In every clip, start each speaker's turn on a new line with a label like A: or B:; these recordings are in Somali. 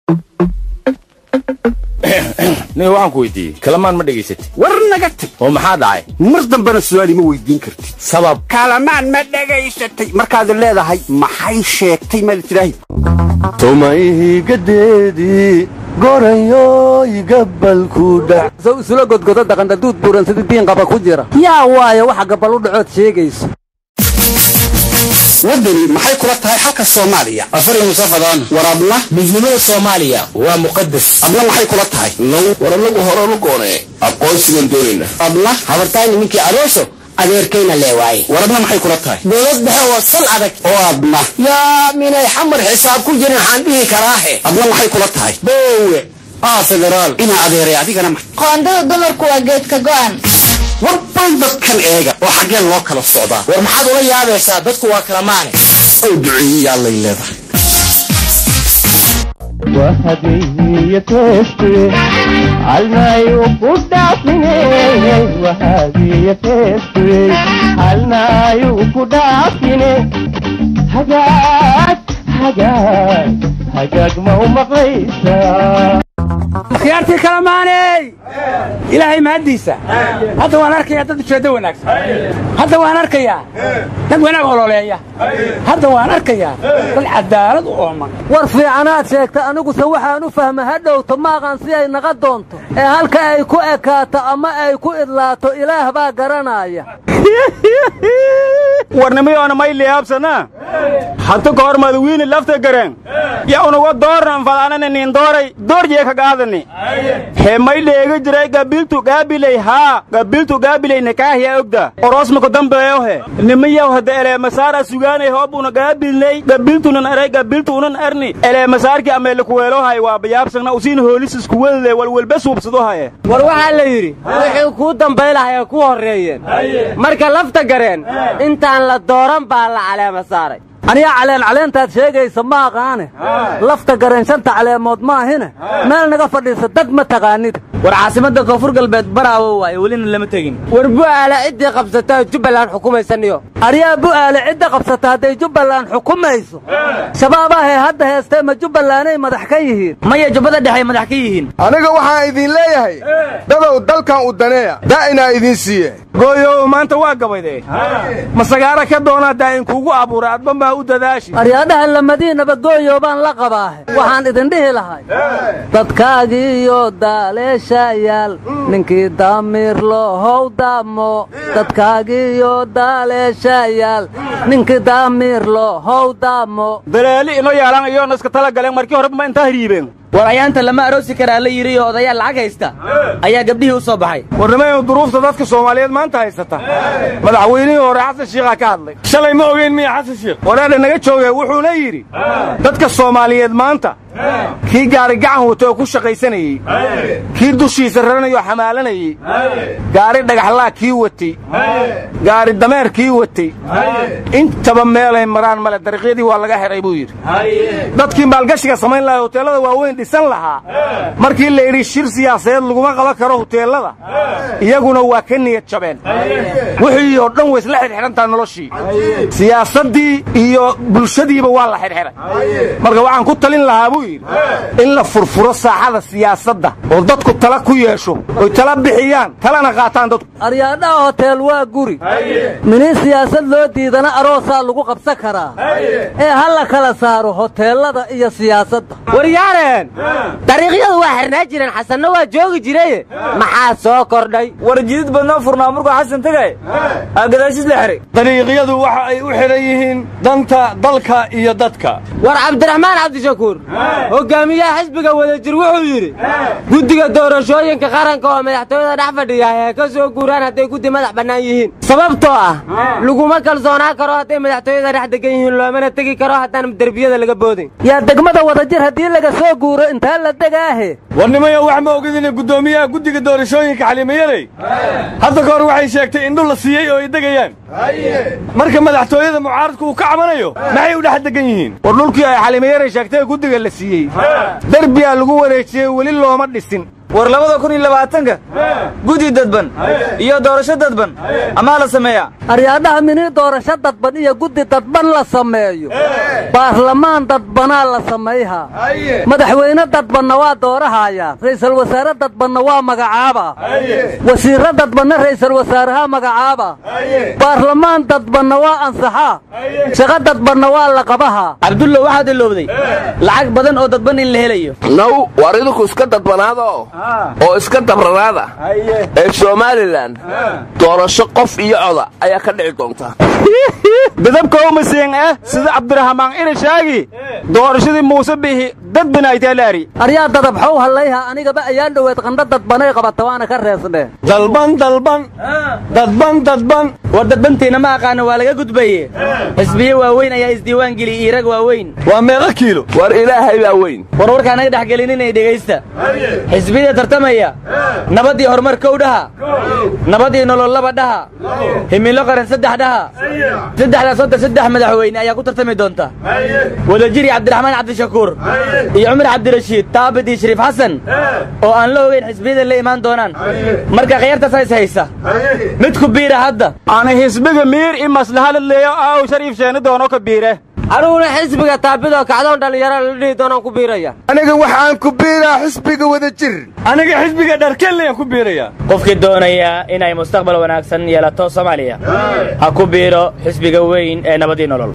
A: nin waxaan ku weydiiyey kalamaan ma dhegaysatid
B: war naga tag
A: oo maxaa dhacay
B: mar dambena su'aal ima weydiin kartid
A: sabab
B: kalamaan ma dhegaysatay markaad leedahay maxay sheegtay maad tidhaahi
C: somayhigadeedii gorayoy gabalku dhac
D: sow isula godgodo dhaqandaduud buuran sida diinqaba ku jira yaa waayo waxa gabal u dhacood sheegayso
B: waddani maxay kula tahay xalka soomaaliya
A: afari musafadaan
B: war adna
A: midnimada soomaaliya waa muqadas
B: adna maxay kula tahay
A: war anagu horanu goonee aqoonsigan doonayna
B: adna
E: habartayni ninkii aroso adeerkayna leewaaye
B: war adna maxay kula tahay
E: dowlad dhexe oo sal adag
B: oo adna
E: yaa minay xamar xisaab ku jirin waxaan dhihi karaahe
B: adna maxay kula tahay
E: boowe
B: aa federaal inaa adeeray adigana ma
F: qoondada dumarku waa geedka go'an
B: war bal dadkan eega oo xaggeen loo kala socdaa
E: war maxaad ula yaabaysaa dadku waa kala maane
B: ow duceeyey allay leedahay
C: wahadiyo teeste halnayu ku dhaafine wahadiyo teeste halnayu ku dhaafine hagaag hagaag hagaag ma u maqlaysaa
D: akhyaartii kalamaaney ilaahay mahaddiisa hadda waan arkayaa dad ujeeddo wanaagsan hadda waan arkayaa dad wanaag hololeeya hadda waan arkayaa dad cadaalad u ooman
G: war fiicanaad sheegta aniguse waxaan u fahma ha dhowto maaqan si ay naqa doonto ee halka ay ku ekaato ama ay ku idlaato ilaah baa garanaya
H: warnimiyoona may liyaabsana hanta ka hor madawiini lafta gareen ya unuga doornan fadaanana nin dooray doorjee ka gaadani he may dheega jiray gabiltu gaabiley haa gabiltu gaabiley nikaahiya ogda orosmaka dambeeyo he nimiyaw hada eleemasaara sugaanay hoobuna gaabilney gabiltunan aray gabiltu unan arni eleemasaarki ameelikuweelohay waa bayaabsagna usiin hoolis iskuwelde walwelbe suubsado haye
G: war waxaa la yidhi wixii kuu dambaylahay ku horreeyeen marka lafta gareen intaan la dooran baa la caleema saaray aniga caleen caleentaad sheegaysa ma aqaane lafta gareen shanta caleemood maahine meel naga fadhiisa dad ma taqaanida
D: war caasimadda koonfur galbeed baraawo waaye welina lama tegin
G: war bu'aale ciddii qabsata jubbaland xukumaysaniyo aryaa bu'aale cidda qabsata hadday jubbaland xukumayso shabaabahee hadda heestee ma jubbalanday madax ka yihiin
D: maya jubbada dhexe madax ka yihiin
I: aniga waxaan idin leeyahay dadow dalkan u daneeya daa'inaa idiin siiye
H: gooyow maanta waa gabayde masagaara ka doonaa daa'in kuugu abuuray adba maa u dadaashi
G: aryaadhaha lamadiinaba gooyo baan la qabaahe waxaan idin dhihi lahay dadkaagiiyo daaleeshayaal ninkii daamiir loohow daamo dadkaagiiyo daaleeshayaal ninkii daamiir loohow daamo
H: daleeli ino yaalan iyoona iska tala galeen markii horeba ma intaa hiriibeen
D: war ayaanta lama aroosi karaa la yidhi oo odayaal lacag haysta ayaa gabdhihii u soo baxay
H: warnimaynu duruufta dadka soomaaliyeed maanta haysata madaxweynihii hore xasan shiikhaa ka hadlay shalay ma ogeyn miya xasan shiikh wareedha naga jooge wuxuuna yidhi dadka soomaaliyeed maanta kii gaari gacan wata oo ku shaqaysanayey kii dushiisa raranayoo xamaalanayey gaari dhagaxlaa kii watay gaari dameer kii watay intaba meelay maraan male dariiqyadii waa laga xidhay buu yidhi dadkii maalgashiga samayn lahaa hoteellada waaweyn dhisan lahaa markii la yidhi shir siyaasadeed laguma qaban karo hoteellada iyaguna waa ka niyad jabeen wixii oo dhan way isla xidhxidhantaa noloshii siyaasaddii iyo bulshadiiba waa la xidhxidhay marka waxaan ku talin lahaa buu yidhi in la furfuro saaxada siyaasadda oo dadku tala ku yeesho oy tala bixiyaan talana qaataan dadku
G: aryaadhaha hoteel waa guri minin siyaasad loo diidana aroosaa lagu qabsan karaa ee ha la kala saaro hoteellada iyo siyaasadda
E: waryaareen dariiqyadu waa xirnaa jireen xasanna waa joogi jiraye maxaa soo kordhay
D: war jidid badnoo furnaa markuu xasan tegay aa gadaashiis la xihay
H: dariiqyadu waxa ay u xidhan yihiin danta dalka iyo dadka
E: war cabdiraxmaan cabdishakuur hogaamiyaha xisbiga wadajir wuxuu yidhi guddiga doorashooyinka qaranka oo madaxtooyada dhex fadhiya ee ka soo guuraan hadday guddi madax bannaan yihiin sababtoo ah laguma kalsoonaan karo hadday madaxtooyada dhex degan yihiin loomana tegi karo haddaan derbiyada laga boodin
G: yaa degmada wadajir haddii laga soo guuro intaa la degaahe
H: warnimayo wax ma ogid inay guddoomiyaha guddiga doorashooyinka xalimayaley hadda ka hor waxay sheegtay indhu la siiyey oo ay degayaan marka madaxtooyada mucaaradku uu ka cabanayo maxay u dhex degan yihiin war dhulkii ay xalimayaley sheegtay guddiga la siiyey derbiyaa lagu wareejiyey weli looma dhisin
J: war labada kun iyo labaatanka guddi dadban iyo doorasho dadban amaa la sameeyaa
G: aryaadhaha mini doorasho dadban iyo guddi dadban la sameeyo baarlamaan dadbanaa la samayhaa madaxweyne dadbanna waa doorahayaa ra'iisul wasaare dadbanna waa magacaaba wasiirro dadbanna ra'iisul wasaaraha magacaaba baarlamaan dadbanna waa ansaxaa shaqo dadbanna waa la qabahaa
J: cabdullo waxaad ilowday lacag badan oo dadban in la helayo
K: naw war idinku iska dadbanaada oo iska dabranaada ee somalilan doorasho qof iyo coda ayaa ka dhici doonta
H: dadabka umasiin eh sida cabdiraxmaan irishaagi doorashadii muuse bihi dad binaayteelaari
G: aryaa dadabxow hallayha anigaba ayaan dhoweed qandho dadbanay qabata waana ka reesne
H: dalban dalban dadban dadban
J: war dadbantiina ma aqaana waa laga gudbaye xisbiye waaweyn ayaa isdiiwaan geliyey iirag waaweyn
H: waa meeqa kiilo
K: war ilaahay baa weyn
J: war warkaa naga dhex gelinina dhegaysta xisbiyada tartamaya nabad iyo horumar kow dhaha nabad iyo nolol laba dhaha himilo qaran saddex dhaha saddexdaas horta saddex madaxweyne ayaa ku tartami doonta wadajiri cabdiraxmaan cabdishakuur iyo cumar cabdirashiid taabid iyo shariif xasan oo aan la ogeyn xisbiyada la imaan doonaan marka khiyaartaasaa is haysa mid ku biira hadda
H: ana xisbiga miir i maslahalad leeyo aaw shariif sheeni doono ka biire
E: aniguna xisbiga taabidoo kacdoon dhallinyaro la dhihi doonaan ku biiraya
I: aniga waxaan ku biiraa xisbiga wada jir
H: aniga xisbiga dharkellayaan ku biirayaa
J: qofkii doonaya inay mustaqbal wanaagsan yeelato soomaaliya ha ku biiro xisbiga weyn ee nabadii nolol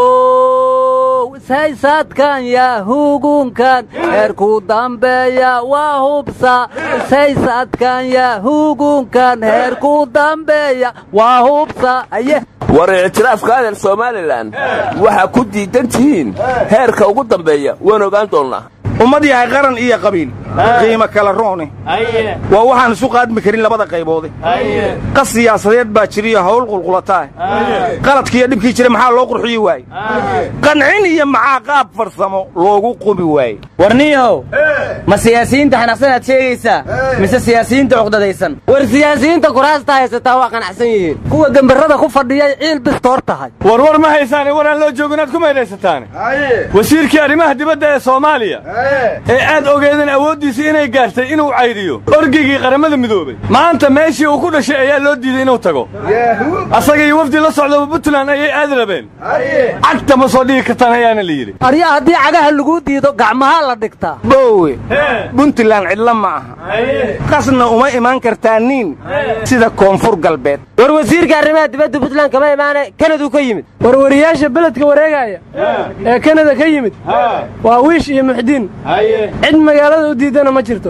G: saysaadkan yaa hugunkan heerkuu dambeeya waa hubsa saysaadkan yaa hugunkan heerkuu dambeeya waa hubsa aye
K: war ictiraafka adeer somalilan waxaa ku diidan tihiin heerka ugu dambeeya waan ogaan doonnaa
H: ummad yahay qaran iyo qabiil qiimo kala roone waa waxaan isu qaadmi karin labada qayboode qas siyaasadeed baa jiriyo hawl qulqulataa qaladkiiyo dhibkii jira maxaa loo qurxiyi waaye qancin iyo maxaa qaab farsamo loogu qubi waaye
J: warniyahow ma siyaasiyiinta xanaaqsanaad sheegaysaa mise siyaasiyiinta cuqdadaysan
E: war siyaasiyiinta kuraasta haysataa waa qanacsan yihiin
G: kuwa gembarrada ku fadhiyay ciil bistoor tahay
H: war war ma haysaane war aan loo joogin aad ku maydhaysataane wasiirkii arrimaha dibadda ee soomaaliya ee aad ogeedeen awooddiisii inay gaartay inuu caydiyo orgigii qaramada midoobay maanta meeshii uu ku dhashay ayaa loo diiday inuu tago asaga iyo wafdi la socdaba puntland ayay aadi rabeen cagta ma soo dhigi kartaan ayaana la yidhi
G: aryaa haddii cagaha laguu diido gacmahaa la dhigtaa
H: boowe puntland cidla ma aha qasna uma imaan kartaa niin sida koonfur galbeed
E: war wasiirka arrimaha dibadda puntland kama imaane kanaduu ka yimid
L: warwariyaasha beledka wareegaya ee kanada ka yimid waa wiish iyo muxdiin cid magaalada u diidana ma jirto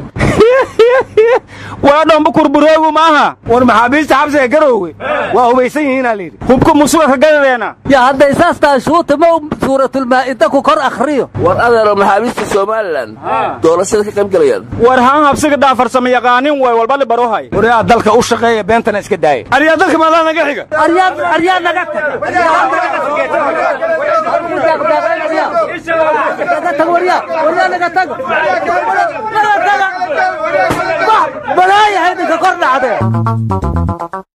H: waa dhambu kurbureegu maaha war maxaabiista xabsiga garoowe waa hubaysan yihiinaa layidhi hubka musuga ka gadadeena
G: yaa hadday saas tahay shuuta ma suuratulmaa'ida ku kor akhriyo
K: war adeero maxaabiista somalilan doorashada ka qayb galayaan
H: war haan habsiga dhaafarsama yaqaanin way walbali barohay waryaa dalka u shaqeeya beentana iska daaya aryaa dalka maadaa naga xiga
G: aryaa naga taga balaaya haydinka kor dhacdee